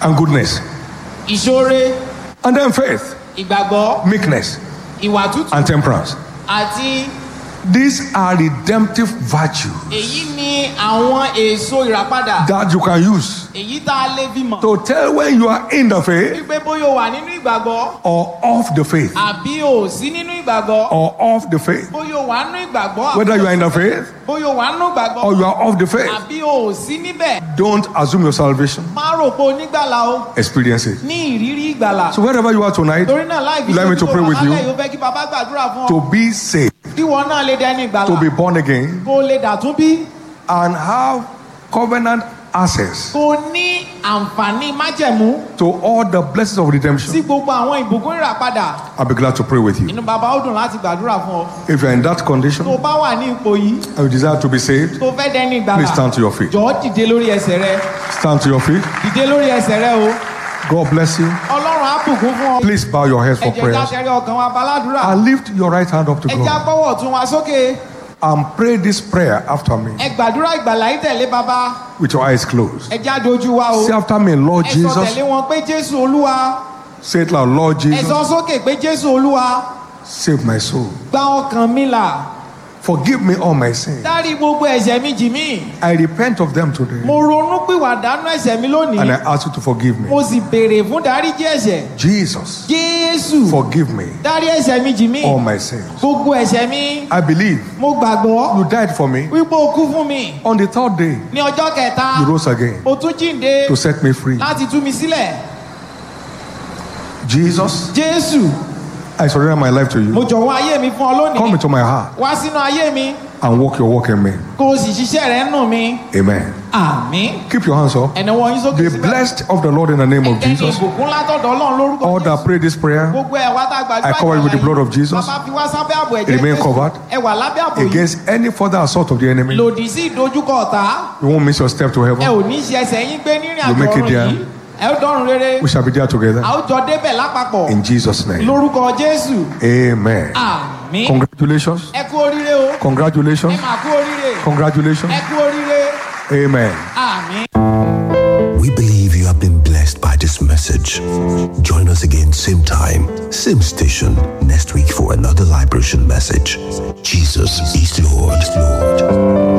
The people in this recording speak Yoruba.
and goodness, ìṣoore and then faith, ìgbàgbọ́ meekness, ìwà tútù and temperance. àti These are redemptive virtues èyí ni àwọn èso ìràpadà that you can use èyí tá a lè fi mọ̀ to tell when you are in the faith wípé bóyá o wà nínú ìgbàgbọ́ or off the faith, àbí o ò sí nínú ìgbàgbọ́ or off the faith. bóyá o wà nínú ìgbàgbọ́ àbí Whether you are in the faith bóyá o wà nínú ìgbàgbọ́ or you are off the faith, àbí o ò sí níbẹ̀ don't assume your salvation. má rò pé onígbàlà o Experience it. ní ìrírí ìgbàlà So wherever you are tonight, torí náà láì fi Allow me to ṣe pray with you. yóò fẹ́ kí bàbá gbàdúrà fún ọ to be saved, kí wọn náà lè dẹni ìgbàlà to be born again, kó lè dàtún bí and have covenant access kó ní àǹfààní májẹ̀mú to all the blessings of sí redemption. gbogbo àwọn ìbùkún ìràpadà I'll be glad to pray with you. inú bàbá ó dùn láti gbàdúrà fún ọ If you're in that tó condition bá wà ní ipò yìí and you desire to be saved, tó fẹ́ dẹni ìgbàlà please stand to your feet. jọ̀ọ́ dìde lórí ẹsẹ̀ rẹ Stand to your feet. dìde lórí ẹsẹ̀ rẹ o God bless you. ọlọ́run á bùkún fún ọ Please bow your heads ẹ for jẹ́ ká prayers tẹrí ọkàn wa baládùúrà and lift your right hand up to ẹ já God gbọ́wọ́ ọ̀tún wa sókè and pray this prayer after me ẹ gbàdúrà ìgbàlà yìí tẹ̀lé bàbá with your eyes closed. ẹ já dojú wa o Say after me, Lord ẹ sọ Jesus. tẹ̀lé wọn pé jésù olúwa Say it loud, Lord ẹ sọ Jesus, sókè pé jésù olúwa save my soul. gba ọkàn mi là Forgive me all my sins. dárí gbogbo ẹ̀ṣẹ̀ mi jì mí I repent of them today mo ronú pìwàdánù ẹ̀ṣẹ̀ mi and lónìí I ask you to forgive me. mo sì béèrè fún dáríjì ẹ̀ṣẹ̀ Jesus, jésù forgive me dárí ẹ̀ṣẹ̀ mi jì mí all my sins. gbogbo ẹ̀ṣẹ̀ mi I believe mo gbàgbọ́ you died for me. wípé o kú fún mi On the third day, ní ọjọ́ kẹta you rose again o tún jíǹde to set me free. láti tú mi sílẹ̀ Jesus, jésù I surrender my life to mo you. jọ̀wọ́ ayé mi fún ọ Come lónìí into my heart wá sínú ayé mi and walk your walk in me. kó o sì ṣiṣẹ́ rẹ̀ nù mi Amen. àmín Keep your hands up. ẹ̀nà wọn yín sókè Be síbẹ̀ blessed of the Lord in the name of ẹ̀jẹ̀ ní Jesus. ìbùkún látọ̀dọ̀ ọlọ́run lórúkọ All that pray this prayer gbogbo ẹ̀ wá tá a gbàdúrà I cover you with the blood of Jesus. bàbá fi wá sábẹ́ àbò ẹ̀jẹ̀ Remain Jésù. covered. ẹ wà lábẹ́ àbò yìí against any further assault of the enemy, lòdì sí ìdojúkọ ọ̀tá you won't miss your step to ẹ heaven. ò ní ṣe ẹsẹ̀ yín gbé nírìn You àjò make it ọ̀run there. yìí ẹ ó dọ́run rere We shall be there together. a ó jọ débẹ̀ lápapọ̀ In Jesus' name. lórúkọ jésù Amen. àmín Congratulations. ẹ kú oríire o ẹ Congratulations. máa kú oríire Congratulations. ẹ kú oríire Amen. àmín. We believe you have been blessed by this message. Join us again, same time, same station, next week for another liberation message. Jesus is Lord. Lord.